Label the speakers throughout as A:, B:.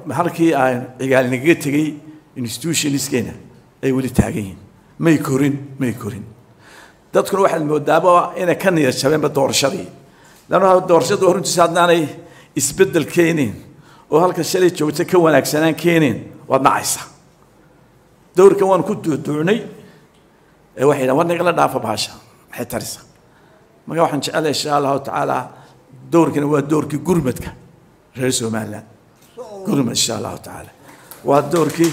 A: halkii aan cigaal nagaga tegey institutioniskeena ay weli taagan yihiin may korin may korin dadkuna waxaad moodaaba inay ka niyad jabeenba doorashadii lanna doorashada runtiisa haddaanay isbeddel keenin oo halka shalay joogta ka wanaagsanaan keenin waad nacaysa dowrkan waan ku duuduucnay ee waxay yidhahan war nagala dhaafa baasha maxay tarisa marka waxaan jecelahay insha allahu tacaala dowrkani waa dowrkii gurmadka reer somaliland gurmad insha allahu tacaala waa dowrkii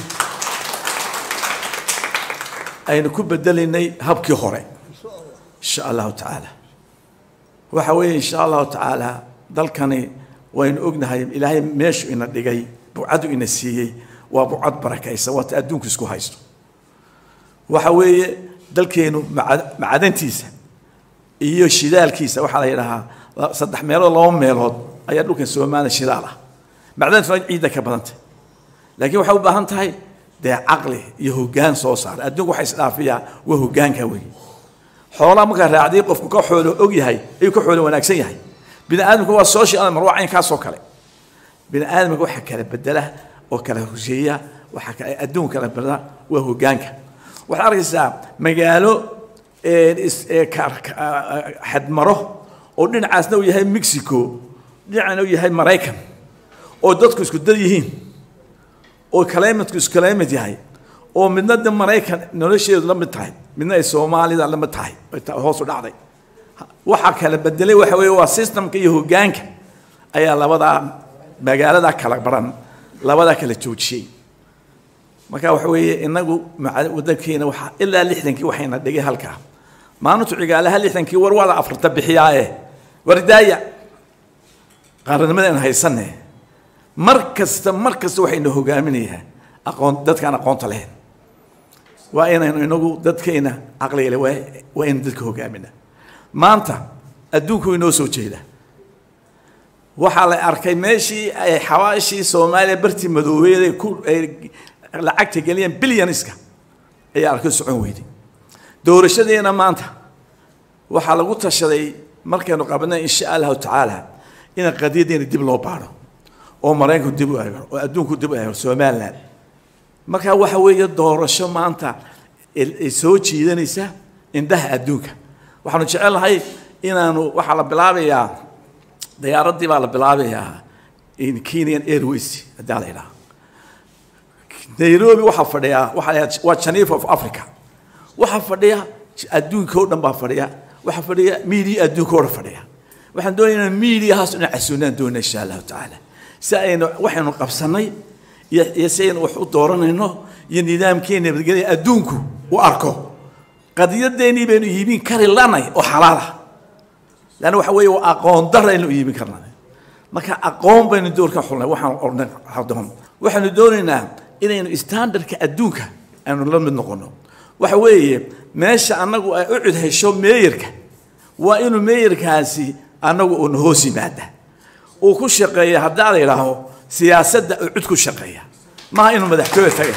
A: aynu ku bedelaynay habkii hore insha allahu tacaala waxa weeye insha allahu tacaala dalkani waynu ognahay ilaahay meeshu ina dhigay bucadu ina siiyey waa bucad barakaysa waata adduunku isku haysto waxa weeye dalkeenu macdantiisa iyo shidaalkiisa waxaa la yidhahaa saddex meelood laba meelood ayaa dhulkan soomaaliya shidaal ah macdantuna ciidda ka badantay laakiin waxay u baahan tahay dee caqli iyo hoggaan soo saara adduunku waxa isdhaafiyaa waa hoggaanka wey xoolaha markaa raacday qofku ka xoolo og yahay ayuu ka xoolo wanaagsan yahay bini aadamku waa social animal waa caynkaasoo kale bini aadamka waxa kala bedela oo kala husheeya waxa kale adduun kala bedela waa hoggaanka waxaad arkaysaa magaalo xadmaro oo dhinacaasna uu yahay mexico dhinacana uu yahay maraykan oo dadku isku dad yihiin oo calimatku isku climate yahay oo midna de maraykan nolosheedu la mid tahay midna ay soomaalida la mid tahay hoos u dhacday waxaa kala bedelay waxa weeye waa systemka iyo hoggaanka ayaa labadaa magaalada kala baran labadaa kala joojiyey marka waxa weeye inagu wadankeena waxaa ilaa lixdankii waxayna dhigay halkaa maalintu cigaalaha lixdankii war waa la afarta bixiyaaye wardaaya qaaranimadayna haysanne mar kasta mar kasta waxayna hogaaminayaa aqoon dadkaan aqoonta lahayn waa inaynu inagu dadkeena caqliga le waa waa inaynu dadka hogaamina maanta adduunku inoo soo jeeda waxaa la arkay meeshii ay xawaashii soomaaliya bartii madoobeed ay ku ay lacagta geliyeen billioniska ayaa arkay socon weyday doorashadeena maanta waxaa lagu tashaday markaynu qabnay insha allahu tacaala in qadiyadeena dib loo baaro oo maraykanku dib u eego oo adduunku dib u eego somaliland marka waxa weeye doorasho maanta ay soo jiidanaysa indhaha adduunka waxaanu jecelnahay inaanu waxaa la bilaabayaa diyaaraddii baa la bilaabayaa in kenyan airways haddii la yidhaha nairobi waxaa fadhiyaa waxaa la waa geneva of africa waxaa fadhiya adduunka oo dhan baa fadhiya waxaa fadhiya media adduunka oo dhan fadhiya waxaan doonaynaa mediahaas inaan casuunaan doona insha allahu tacaala si aynu waxaynu qabsanay iyo iyo si aynu wax u dooranayno iyo nidaamkeena nabadgelya adduunku u arko qadiyadeennii baynu iibin kari lanay oo xalaal ah lanna waxa weeye waa aqoon dar aynu iibin karnay marka aqoon baynu doorkan xulnay waxaan ornay hadoon waxaanu doonaynaa inaynu standardka adduunka aynu la mid noqono waxa weeye meesha annagu ay u cud hesho meeyarka waa inuu meeyarkaasi annagu uuna hoos yimaada uu ku shaqeeya haddaa la yidhaaho siyaasadda uu cud ku shaqeeya maaha inuu madaxtooya taga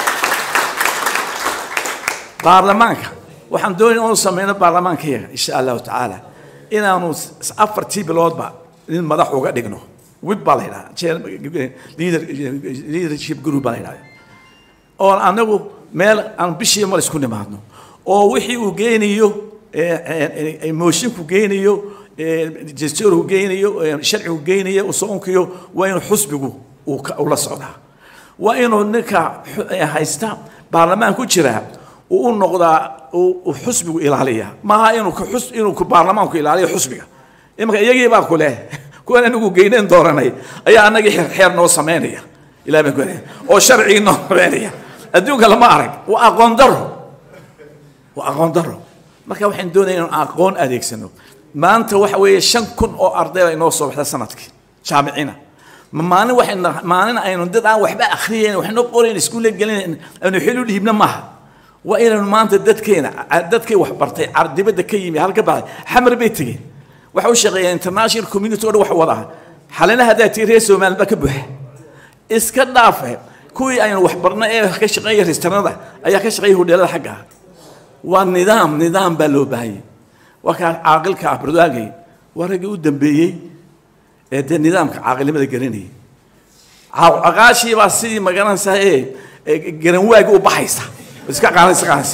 A: baarlamaanka waxaan doonaya inuu sameyno baarlamaankayaga insha allahu tacaala inaanu afartii biloodba nin madax uga dhigno wib baa la yidhaha leadership group baa la yidhahda oo anagu meel aan bishii mar isku nimaadno oo wixii uu geynayo moshinku geynayo dastuurku geynayo sharcigu geynayo usoonkiyo waa inuu xusbigu uu la socdaa waa inuu ninka haysta baarlamaan ku jiraa uu u noqdaa uu xusbigu ilaaliya maaha inuu xus inuu baarlamaanku ilaaliyo xusbiga imanka iyagii baa ku leh kuwan anigu geyneen dooranay ayaa anagii xeer noo samaynaya ilaah baan ku oo sharcigii noo samaynaya adduunka lama arag waa aqoon daro waa aqoon daro marka waxaan doonaya inaan aqoon adeegsano maanta waxa weeye shan kun oo arday baa inoo soo baxda sanadkii jaamicina ma maalin waxayna maalin aynu dad aan waxba akhriyeyn waxna qorayn iskuulle gelin aynu xil u dhiibna maaha waa inaynu maanta dadkeena dadkay wax bartay dibadda ka yimi halka baxay xamar bay tegeen waxa u shaqeeya international community oo dhan wax wada xalina haddaa tii reer somaliland baa ka buuxa iska dhaafe kuwii aynu wax barna ee ka shaqeeya restaurada ayaa ka shaqeeya hodheelada xagga ah waa nidaam nidaam baa loo baahayay waa kaa caaqilka ah bardaagay waa raggii u dambeeyey ee dee nidaamka caaqilnimada gelinayay caqaashii baa sidii magaranaysaa ee garanwaagi u baxaysa iska qaanaysa qaanaysa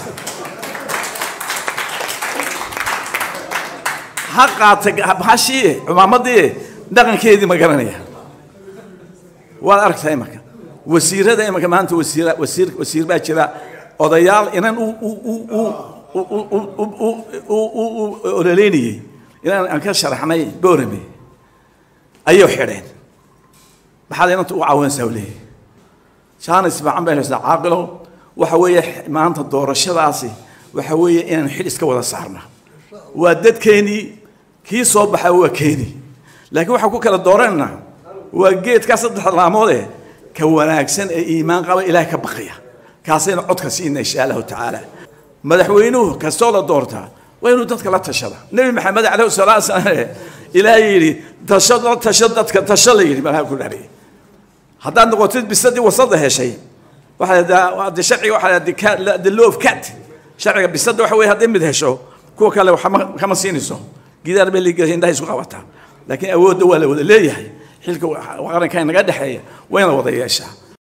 A: ha qaata hashii cumaamadii dhaqankeedii ma garanaya waad aragtaa imanka wasiirada imanka maanta wasiir wasiir wasiir baa jira odayaal inan u u u u u ololeynayey inaan aan ka sharaxnay boorame ayay xidheen maxaad inanta u caawinaysaa u leeyahay jaanis fiican bay haysaa caaqilow waxa weeye maanta doorashadaasi waxa weeye inaan xil iska wada saarna waa dadkeenii kii soo baxa waa keeni laakiin waxaan ku kala dooranayna waa geedkaa saddex laamoode ka wanaagsan ee iimaan qaba ilaahay ka baqaya kaasayna codka siina insha allahu tacaala madaxweynuhu kastoo la doortaa waa inuu dadka la tashada nebi maxamed calayhi salaatu wasalaam ilaahay yidhi tasho la tasho dadka tasho la yidhi malaha ku dhaariyay haddaad noqotid bisadii wasada heshay waxaa de sharciga waxaa the law of cat sharciga bisada waxa weeye haddii mid hesho kuwa kale waxma kama siinayso gidaar bay liigashay indhaha isku qabataa laakiin awoodda waa la wada leeyahay xilka qaranka inaga dhexeeya wayna wada yeeshaa